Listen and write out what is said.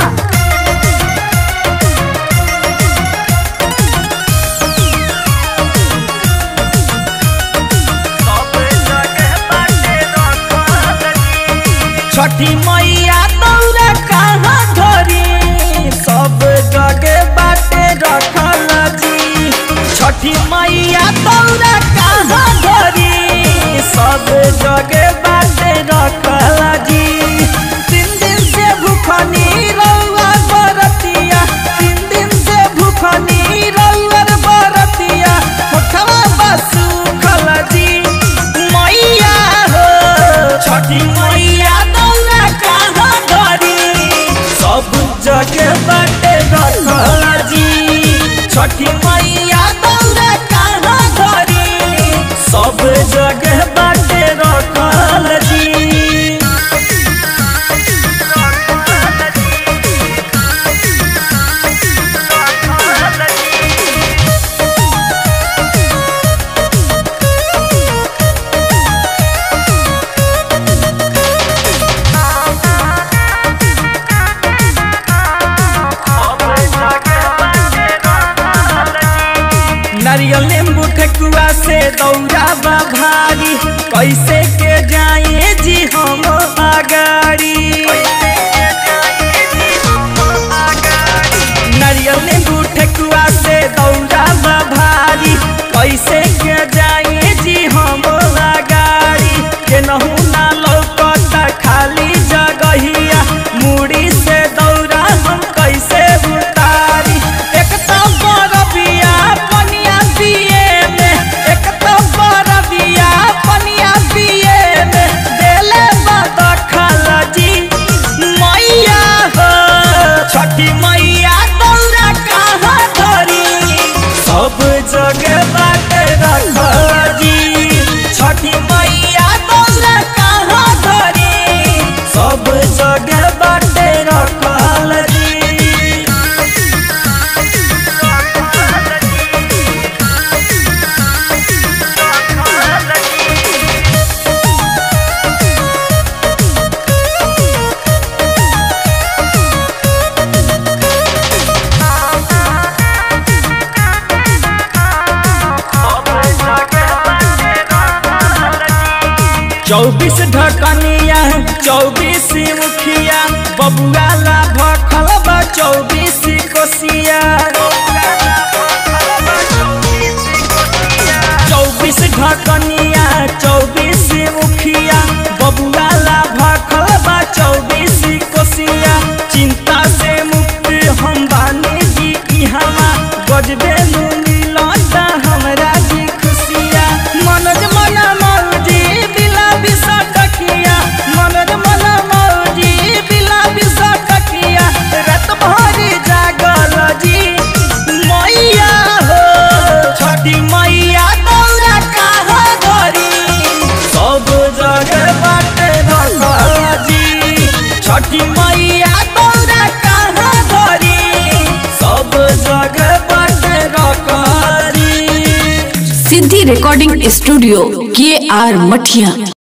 छठी मैया दौरा कहाँ धरी सब जगह बाटे रखल जी छठी मैया दौरा कहाँ धरी सब जगह बाटे रखल जी तीन दिन से भूखनी रउआ बरतिया तीन दिन से भूखनी रउआ बरतिया होठवा बसु खल जी मैया हो छठी मैया दौरा कहाँ धरी सब जगह बाटे रखल जी छठी मैया दौरा कहाँ धरी सब जगह बाटे रखल जी नारियल नींबू ठेकुआ से दौरा बा भारी कैसे के जाए जी हम अगाड़ी नारियल नींबू ठेकुआ से दौरा बा भारी कैसे के जाए जी हम अगाड़ी केनहू ना लौकता खाली जगहिया मुड़ी से दौरा हम कैसे उतारी एक तो बरबिया पनिया पिए में एक तो बरबिया पनिया पिए में देले बद खलजी मैया हो छठी मैया दौरा कहाँ धरी सब जगह बाटे रखजी छठी मैया दौरा कहाँ धरी सब जगह बाटे रखल जी चौबीस ढकनिया चौबीस मुखिया बबुआ ला भखल बा चौबीस कोसिया चौबीस ढकनिया चौबीस मुखिया बबुआ ला भखल बा चौबीस कोसिया चिंता से मुक्त हम बानी जी इहवा गजबे नु मिलता हमरा जी खुशिया मनोज मन मौजी बिला बिसा टकिया मनोज मन मौजी बिला बिसा टकिया रात भर जागल जी मैया हो छठी मैया दौरा कहाँ धरी सब जगह बाटे रखल जी छठी मैया दौरा कहाँ धरी सब जगह बाटे रखल जी सिद्धि रिकॉर्डिंग स्टूडियो के आर मठिया